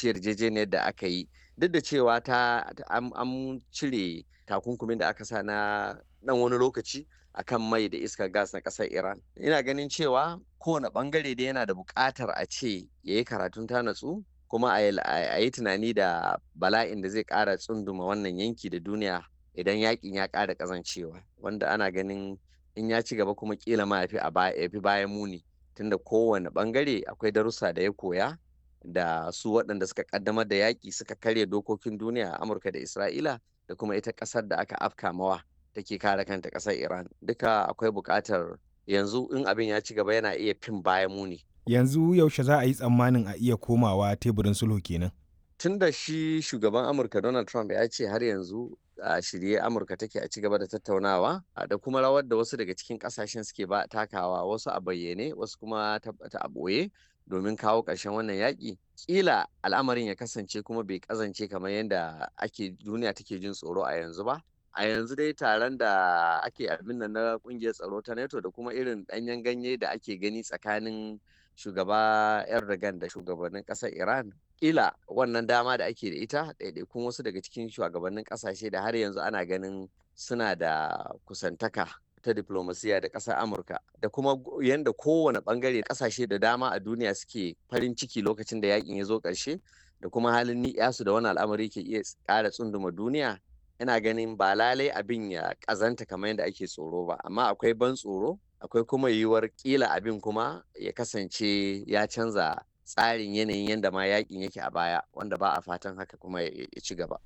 fahimci yarjejeniyar da aka yi duk da cewa ta an cire takunkumin da aka sa na dan wani lokaci akan mai da iskar gas na ƙasar Iran. Ina ganin cewa kowane bangare da yana da buƙatar a ce ya yi karatun ta natsu kuma a yi tunani da bala'in da zai ƙara tsunduma wannan yanki da duniya idan yakin ya ƙara ƙazancewa wanda ana ganin in ya ci gaba kuma kila ma ya fi bayan muni tunda kowane bangare akwai darussa da ya koya da su waɗanda suka ƙaddamar da yaƙi suka karya dokokin duniya a Amurka da Isra'ila da kuma ita ƙasar da aka afka mawa take kare kanta ƙasar Iran duka akwai buƙatar yanzu in abin ya ci gaba yana iya fin bayan muni. Yanzu yaushe za a yi tsammanin a iya komawa teburin sulhu kenan. Tun da shi shugaban Amurka Donald Trump ya ce har yanzu a shirye Amurka take a ci gaba da tattaunawa da kuma rawar da wasu daga cikin kasashen suke ba takawa wasu a bayyane wasu kuma ta a ɓoye domin kawo ƙarshen wannan yaƙi ƙila al'amarin ya kasance kuma bai kazance kamar yadda ake duniya take jin tsoro a yanzu ba a yanzu dai taron da ake abin nan na ƙungiyar tsaro ta NATO da kuma irin ɗanyen ganye da ake gani tsakanin shugaba Erdogan da shugabannin ƙasar Iran kila wannan dama da ake da ita ɗaiɗaikun wasu daga cikin shugabannin ƙasashe da har yanzu ana ganin suna da kusantaka ta diplomasiya da ƙasar amurka da kuma yadda kowane ɓangare ƙasashe da dama a duniya suke farin ciki lokacin da yakin ya zo ƙarshe da kuma halin ni'yasu da wani al'amari ke iya ƙara tsunduma duniya ina ganin ba lalai abin ya ƙazanta kamar yadda ake tsoro ba amma akwai ban tsoro akwai kuma yiwuwar ƙila abin kuma ya kasance ya canza tsarin yanayin yadda ma yakin yake a baya wanda ba a fatan haka kuma ya ci gaba.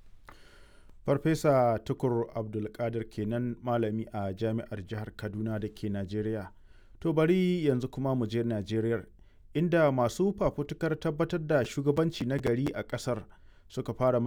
farfesa tukur abdulkadir kenan malami a jami'ar jihar kaduna da ke najeriya to bari yanzu kuma mu je najeriya inda masu fafutukar tabbatar da shugabanci na gari a kasar suka fara